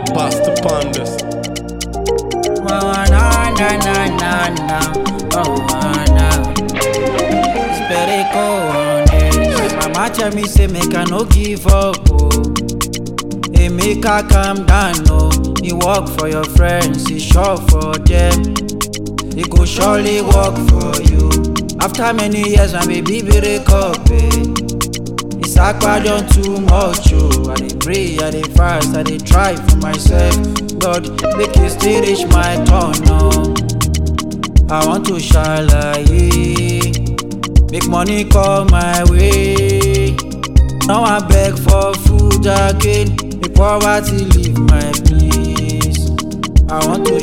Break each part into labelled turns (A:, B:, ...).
A: Bust upon this.
B: Oh, na, na, na, na, na. Oh, na. It's better go on this. Mama tell me say make I no give up. Oh. Hey, make I calm down. Oh. You work for your friends, you sure for them. It go surely work for you. After many years, my baby break up. Eh. It's akpa done too much. Oh. I dey pray, I dey fast, I dey try for myself. God, make you still reach my turn. Oh. I want to shalaye. Make money come my way. Now I beg for food again. Make poverty leave my place. I want to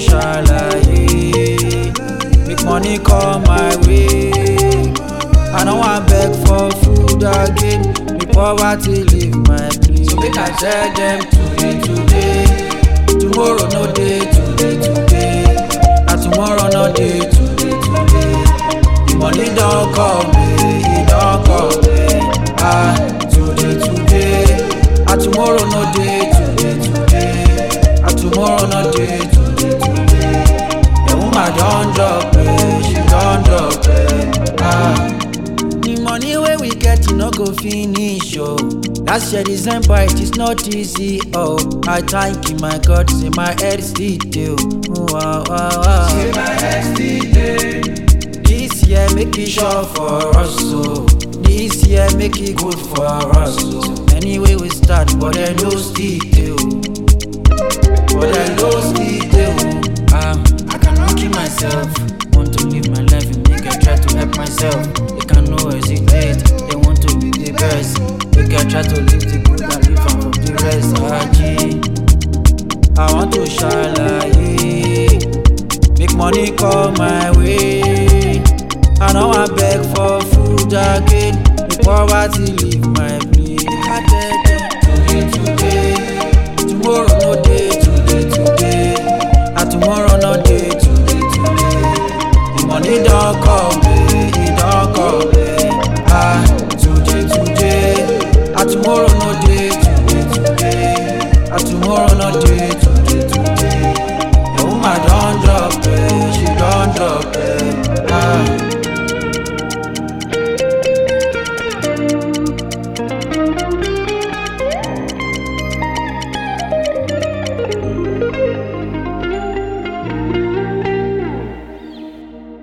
B: shalaye. Make money come my way. I know I beg for food again. Make poverty leave my place. So make I tell them today, today. Tomorrow no day, today, today. And tomorrow no day, today, today. The money don't come, eh, it don't come, eh. Ah, today, today. And tomorrow no day, today, today. And tomorrow no day, today, today. The woman don't drop, eh, she don't drop, eh. Ah. The money wey we get, e no go finish, oh. Last year December, it is not easy, oh. I thank you, my God, say my head still dey, oh. Wow, wow, wow. Say my head still dey. This year make it sure for us, oh. This year make it good for us, oh. Anyway we start, but I no still dey, oh. But I no still dey, oh. Um, I cannot keep myself. Want to live my life and make I try to help myself. They can no hesitate. They want to be the best. Make I try to live the good and live am from the rest. Aji, I want to shalaye. Make money come my way. I know I beg for food again. Make poverty leave my place. I tell